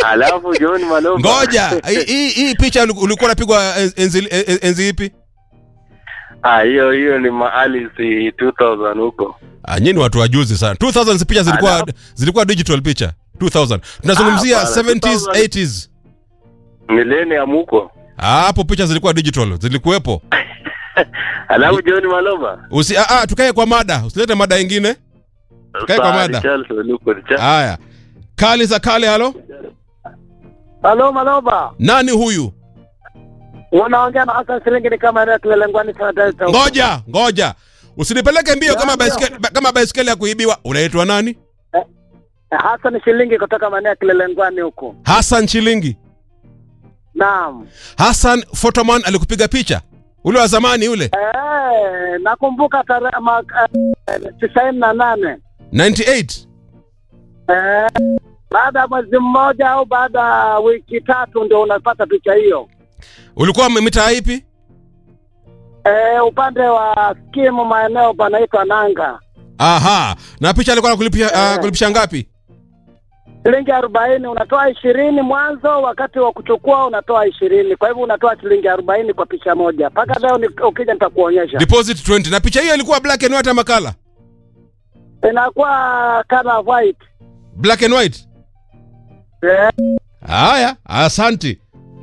Alafu John Maloba. ngoja hii- hii hii picha uli- ulikuwa unapigwa en- enzi, en- enzi ipi Ah, hiyo hiyo ni maali si 2000 huko. ah, nyinyi watu wajuzi sana 2000 picha zilikuwa Alafu- zilikuwa digital picha 2000 tunazungumzia Ah, bana, 70s 2000. 80s Millennium huko. Ah, hapo picha zilikuwa digital zilikuwepo Alafu John Maloba. Usi, ah, ah, tukae kwa mada usilete mada ingine Kae kwa Sawa, mada. Richarlison huko, Richarlison. haya kali za kale halo Halo Maloba, nani huyu unaongea na Hassan Siringi ni kama eneo tulelengwani sana Delta. ngoja ngoja usinipeleke mbio kama Ya, baiskeli kama baiskeli ya kuibiwa unaitwa nani Hassan Shilingi kutoka maeneo ya Kilelengwani huko. Hassan Chilingi Naam. Hassan Photoman alikupiga picha ule wa zamani ule Eh, nakumbuka tarehe mwaka tisaini na nane 98 eh, baada ya mwezi mmoja au baada ya wiki tatu ndio unapata picha hiyo. ulikuwa mitaa ipi Eh, upande wa skimu maeneo panaitwa Nanga, aha na picha alikuwa anakulipisha Eh. uh, kulipisha ngapi shilingi arobaini unatoa ishirini mwanzo, wakati wa kuchukua unatoa ishirini kwa hivyo unatoa shilingi arobaini kwa picha moja. Mpaka leo ni- ukija nitakuonyesha, deposit 20 na picha hiyo ilikuwa black and white ama color inakuwa color white black and white eh, haya asanti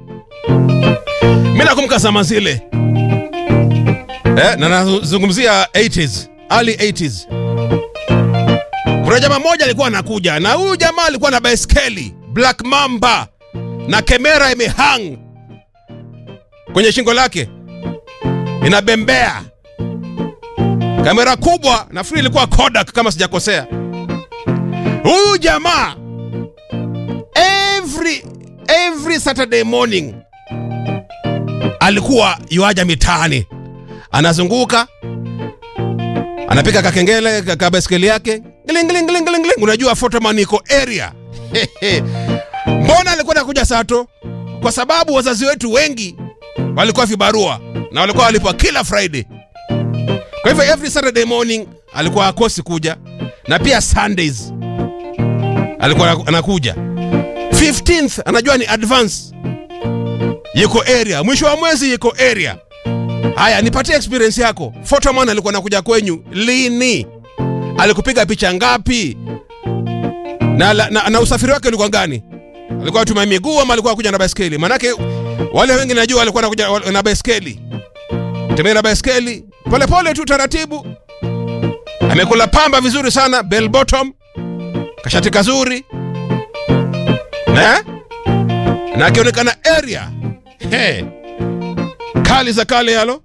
mi nakumbuka zama zile eh, na nazungumzia 80s early 80s kuna jamaa mmoja alikuwa anakuja na huyu jamaa alikuwa na baiskeli black mamba na kamera imehang kwenye shingo lake inabembea kamera kubwa nafikiri ilikuwa Kodak kama sijakosea huyu jamaa every every saturday morning alikuwa yuaja mitaani anazunguka anapiga kakengele ka- ka baiskeli yake Gling, gling, gling, gling, gling. unajua photoman iko area mbona alikuwa nakuja sato kwa sababu wazazi wetu wengi walikuwa vibarua na walikuwa walipwa kila friday kwa hivyo every saturday morning alikuwa akosi kuja na pia sundays alikuwa anakuja 15th anajua ni advance yuko area mwisho wa mwezi yuko area haya nipatie experience yako photoman alikuwa anakuja kwenyu lini alikupiga picha ngapi na, na, na, na usafiri wake ulikuwa gani alikuwa atumia miguu ama alikuwa kuja na baiskeli manake wale wengi najua walikuwa nakuja wa- na baiskeli tembea na baiskeli polepole tu taratibu amekula pamba vizuri sana bell bottom kashati kazuri na na akionekana area he kali za kale halo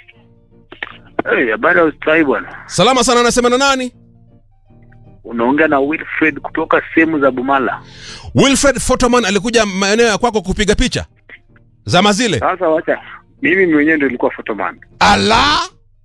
Hey, habari ya ustawi bwana. salama sana anasema na nani Unaongea na Wilfred kutoka sehemu za Bumala. wilfred photoman alikuja maeneo ya kwako kupiga picha zama zile Sasa wacha mimi mwenyewe ndio nilikuwa photoman. ala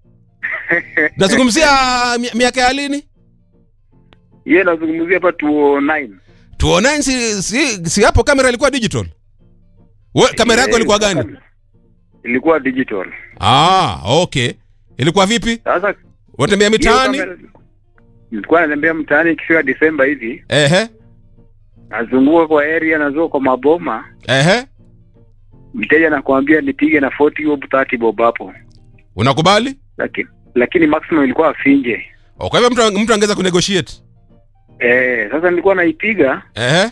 nazungumzia mi- miaka ya lini Yeye nazungumzia hapa 209. tuonani si, si, si hapo kamera ilikuwa digital We, kamera yako Eh, ilikuwa gani Ilikuwa digital. ah okay ilikuwa vipi Sasa unatembea hiyo mitaani kamera- nilikuwa natembea mtaani ikifika Disemba hivi, ehe nazunguka kwa area, nazunguka kwa maboma, ehe mteja anakuambia nipige na 40 bob 30 bob hapo, unakubali lakini lakini maximum ilikuwa afinje. Oh, kwa hivyo mtu, mtu angeweza kunegotiate Eh, sasa nilikuwa naipiga ehe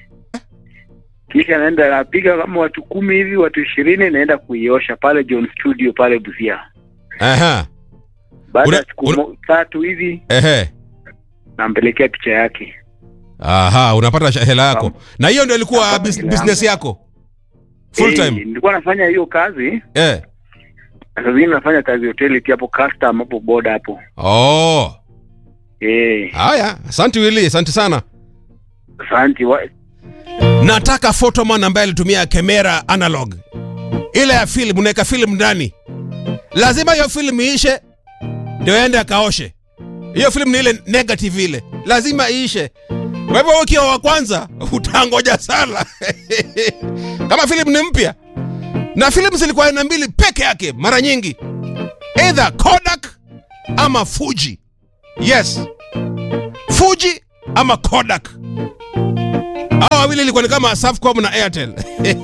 kisha naenda napiga kama watu kumi hivi watu ishirini naenda kuiosha pale John Studio pale Busia. ehe Baada Una- ya siku una- mo- tatu hivi ehe nampelekea picha yake. aha unapata sha- hela yako Naam. na hiyo ndio ilikuwa Napata bus, hela business yangu. yako full Eh, time Nilikuwa nafanya hiyo kazi eh na saa zingine nafanya kazi hoteli pia hapo custom hapo boda hapo. oh Eh, haya asante wili asante sana asante. wa- nataka photoman ambaye alitumia kamera analog ile ya film unaweka film ndani lazima hiyo film iishe ndio ende akaoshe hiyo film ni ile negative ile lazima iishe kwa hivyo wewe ukiwa wa kwanza utangoja sana kama film ni mpya na film zilikuwa aina mbili peke yake mara nyingi either kodak ama fuji yes fuji ama kodak hawa wawili wawili ilikuwa ni kama Safcom na Airtel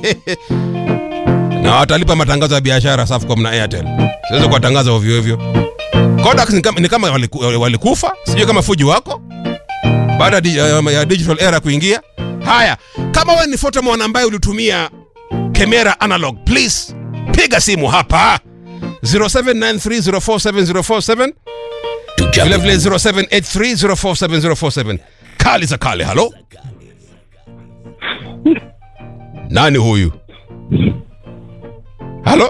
na watalipa matangazo ya biashara Safcom na Airtel. Siwezi kuwatangaza ovyo ovyo. Kodak ni kama, ni kama waliku, walikufa, sijui kama fuji wako baada ya di- ya- ya digital era kuingia. Haya, kama wewe ni photomon ambaye ulitumia kamera analog, please piga simu hapa 0793047047 vile vile 0783047047 kali za kale. Halo, nani huyu? Halo,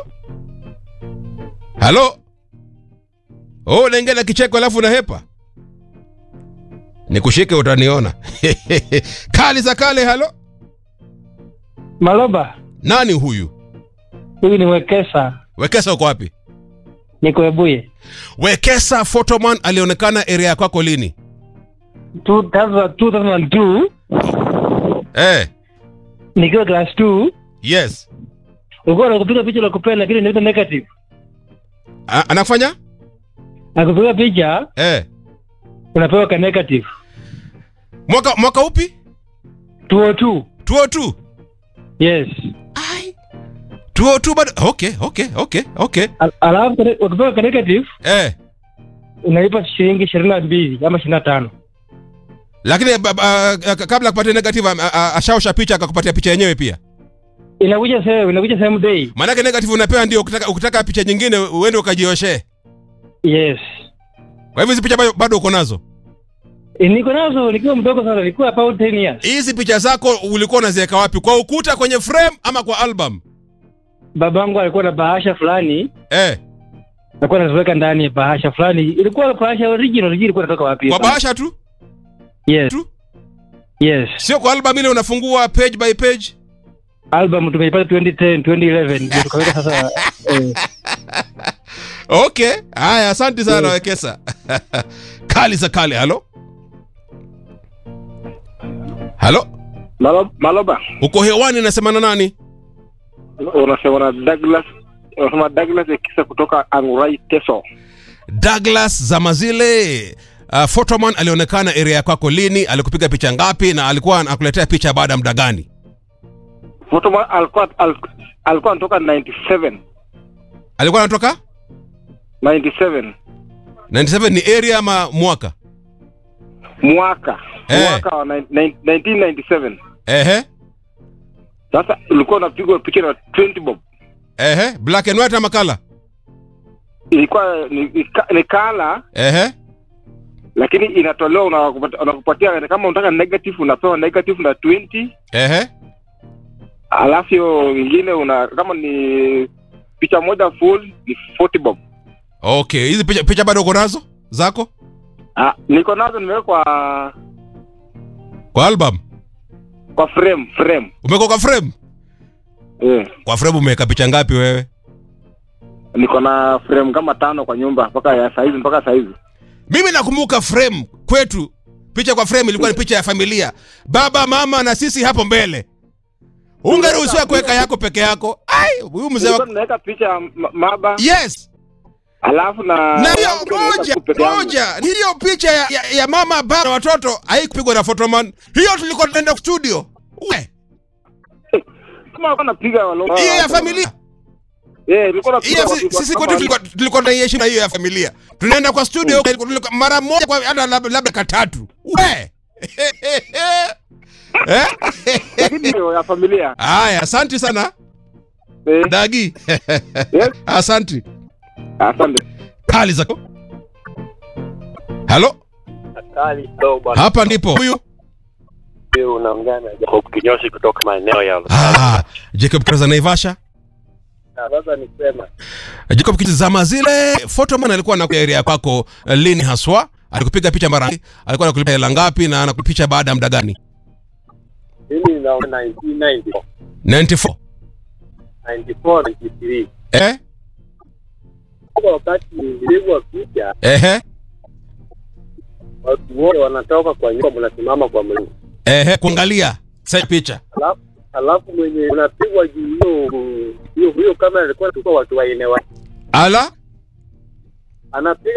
halo. Oh, unaingia na kicheko alafu unahepa. Nikushike utaniona. kali za kale. Halo, Maloba, nani huyu? huyu ni Wekesa, Wekesa uko wapi? niko Ebuye. Wekesa Photoman alionekana area kwako lini? 2000 2002 Eh, nikiwa class 2 yes. ulikuwa nakupiga picha la kupenda, lakini inaitwa negative. A anafanya? Akupiga picha Eh. unapewa ka negative. Mwaka mwaka upi? 202 202. yes. Ai. 202 bado. Okay, okay, okay, okay. Al- Alafu kane- ukipewa ka negative Eh. unalipa shilingi ishirini na mbili ama ishirini na tano. Lakini ba- ba- uh, kabla ya kupatia negative uh, uh, ashaosha picha akakupatia picha yenyewe pia. Inakuja same, inakuja same day. Maanake negative unapewa ndio ukitaka, ukitaka picha nyingine uende ukajioshe. Yes. Kwa hivyo hizi picha bado, bado uko nazo. E, niko nazo nikiwa mdogo sana, nilikuwa about 10 years. Hizi picha zako ulikuwa unaziweka wapi? Kwa ukuta kwenye frame ama kwa album? Babangu alikuwa na bahasha fulani, Eh, alikuwa anaziweka ndani ya bahasha fulani. Ilikuwa bahasha original, sijui ilikuwa inatoka wapi. kwa bahasha tu? Yes. tu? Yes. Sio kwa album ile unafungua page by page? album tumeipata 2010 2011 ndio tukaweka sasa eh, Okay. Haya, asante sana Wekesa. kali za kale. Halo? Halo? Malo, Maloba, Uko hewani nasema na nani? unasema na Douglas, unasema Douglas Ekisa kutoka Angurai Teso. Douglas Zamazile. Uh, Photoman alionekana area kwako lini? Alikupiga picha ngapi na alikuwa anakuletea picha baada ya muda gani? Fotoman alikuwa al, alikuwa anatoka 97 Alikuwa anatoka 97 97 ni area ama mwaka? mwaka Eh. mwaka wa nine- nine- 1997. Ehe. Sasa ulikuwa unapigwa picha na 20 bob, Ehe, black and white ama color? ilikuwa ni, ni, ka- ni kala Ehe. lakini inatolewa unakupatia, unakupatia kama unataka negative unapewa negative na 20 Ehe. alafu hiyo ingine una kama ni picha moja full ni 40 bob. Okay, hizi picha, picha bado uko nazo zako Ah, niko nazo nimewekwa kwa album? kwa frame frame. Umeweka kwa frame? Eh, Kwa frame umeweka picha ngapi wewe? niko na frame kama tano kwa nyumba mpaka ya saizi mpaka saizi. Mimi nakumbuka frame kwetu, picha kwa frame ilikuwa ni picha ya familia, baba, mama na sisi hapo mbele. Ungeruhusiwa kuweka yako peke yako. Ai, huyu mzee Nilikuwa wa... nimeweka picha ya ma- maba Yes. alafu na Na hiyo alafu pia nimeweka moja tu peke yangu. moja, hiyo picha ya, ya, ya mama, baba na watoto haikupigwa na photoman. Hiyo tulikuwa tunaenda studio. We, Kama alikuwa napiga walo. hiyo ya familia. Eh, nilikuwa napiga Hiyo si- watu- sisi kama- kwetu tulikuwa tulikuwa tunaishi na hiyo ya familia. Tunaenda kwa studio tulikuwa- mara moja kwa hata labda labda katatu. We. Eh? Lakini hiyo ya familia. Haya, asante sana Eh, Dagi. yes. Asante. Asante. Kali zako. Halo, Kali kidogo bwana, hapa ndipo. Huyu Huyu unaongea na Jacob Kinyoshi kutoka maeneo ya ah, Jacob Kaza Naivasha. Na Sasa nisema Jacob Kizama zile photoman alikuwa na area kwako eh, lini haswa? Alikupiga picha mara ngapi? Alikuwa anakulipa hela ngapi na anakupicha baada ya muda gani? mimi naona 1994 94. 94 93 Eh? kwa wakati nilipigwa picha, Ehe. watu wote wanatoka kwa nyumba, mnasimama kwa mlima, Ehe, kuangalia sasa picha. alafu alafu mwenye unapigwa juu hiyo hiyo hiyo kamera ilikuwa tulikuwa watu waine wa Ala? anapiga